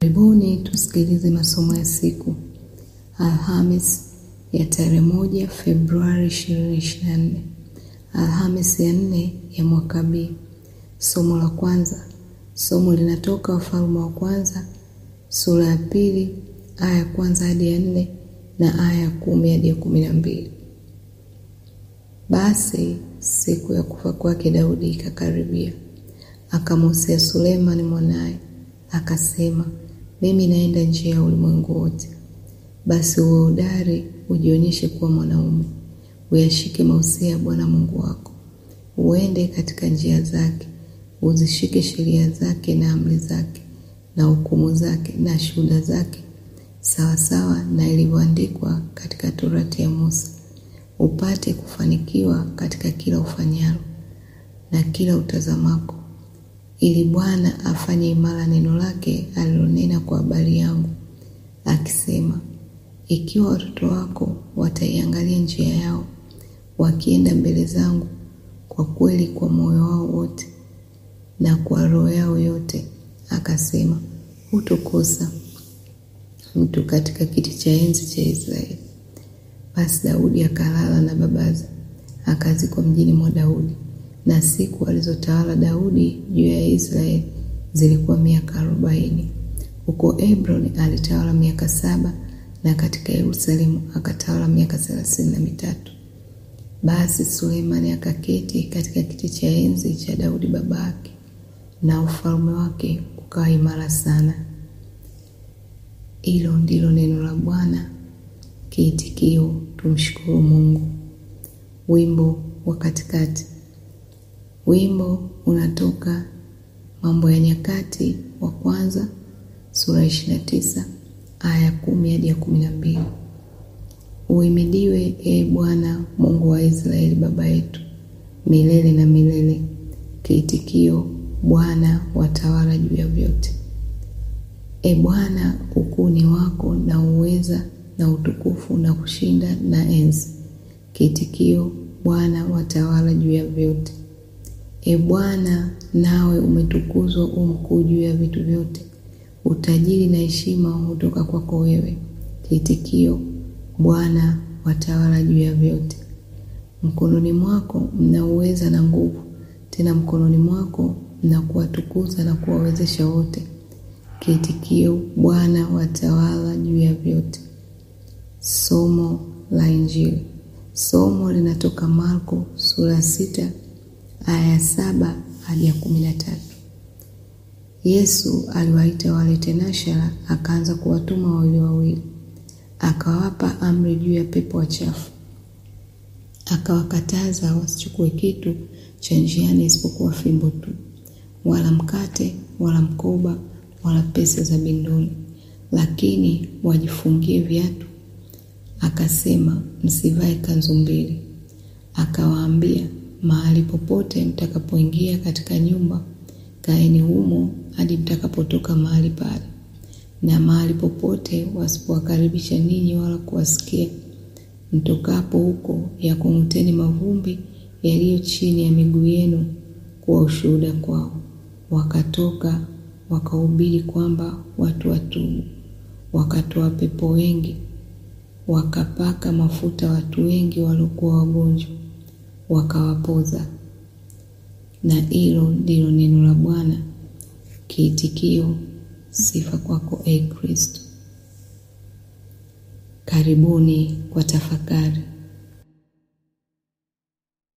Karibuni tusikilize masomo ya siku Alhamis ya tarehe moja Februari 2024, Alhamis ya nne ya mwaka B. Somo la kwanza, somo linatoka Wafalme wa kwanza sura ya pili aya ya kwanza hadi ya nne na aya ya kumi hadi ya kumi na mbili. Basi siku ya kufa kwake Daudi ikakaribia, akamwhusia Sulemani mwanaye akasema, mimi naenda njia ya ulimwengu wote. Basi uwe hodari, ujionyeshe kuwa mwanaume, uyashike mausia ya Bwana Mungu wako, uende katika njia zake, uzishike sheria zake na amri zake na hukumu zake na shuhuda zake, sawasawa na ilivyoandikwa katika Torati ya Musa, upate kufanikiwa katika kila ufanyalo na kila utazamako, ili Bwana afanye imara neno lake alilonena kwa habari yangu, akisema, ikiwa watoto wako wataiangalia njia yao, wakienda mbele zangu kwa kweli kwa moyo wao wote na kwa roho yao yote, akasema, hutokosa mtu katika kiti cha enzi cha Israeli. Basi Daudi akalala na babaze, akazikwa mjini mwa Daudi. Na siku alizotawala Daudi juu ya Israeli zilikuwa miaka arobaini. Huko Hebroni alitawala miaka saba na katika Yerusalemu akatawala miaka thelathini na mitatu. Basi Sulemani akaketi katika kiti cha enzi cha Daudi baba yake, na ufalme wake ukawa imara sana. Hilo ndilo neno la Bwana. Kiitikio: tumshukuru Mungu. Wimbo wa katikati. Wimbo unatoka Mambo ya Nyakati wa kwanza sura ya ishirini na tisa aya ya kumi hadi ya kumi na mbili. Uhimidiwe ee Bwana Mungu wa Israeli baba yetu milele na milele. Kiitikio: Bwana watawala juu ya vyote. E Bwana, ukuu ni wako na uweza na utukufu na kushinda na enzi. Kiitikio: Bwana watawala juu ya vyote. E Bwana, nawe umetukuzwa u mkuu juu ya vitu vyote, utajiri na heshima hutoka kwako wewe. Kiitikio: Bwana watawala juu ya vyote. Mkononi mwako mna uweza na nguvu, tena mkononi mwako mna kuwatukuza na kuwawezesha wote. Kiitikio: Bwana watawala juu ya vyote. Somo la Injili. Somo linatoka Marko sura ya sita aya ya saba hadi ya kumi na tatu. Yesu aliwaita wale tenashara, akaanza kuwatuma wawili wawili, akawapa amri juu ya pepo wachafu, akawakataza wasichukue kitu cha njiani isipokuwa fimbo tu, wala mkate, wala mkoba, wala pesa za bindoni, lakini wajifungie viatu. Akasema, msivae kanzu mbili. Akawaambia, mahali popote mtakapoingia katika nyumba, kaeni humo hadi mtakapotoka mahali pale. Na mahali popote wasipowakaribisha ninyi wala kuwasikia, mtokapo huko, yakung'uteni mavumbi yaliyo chini ya miguu yenu kuwa ushuhuda kwao. Wakatoka wakahubiri kwamba watu watubu. Wakatoa pepo wengi, wakapaka mafuta watu wengi waliokuwa wagonjwa, wakawapoza. Na hilo ndilo neno la Bwana. Kiitikio: sifa kwako, e Kristo. Karibuni kwa tafakari.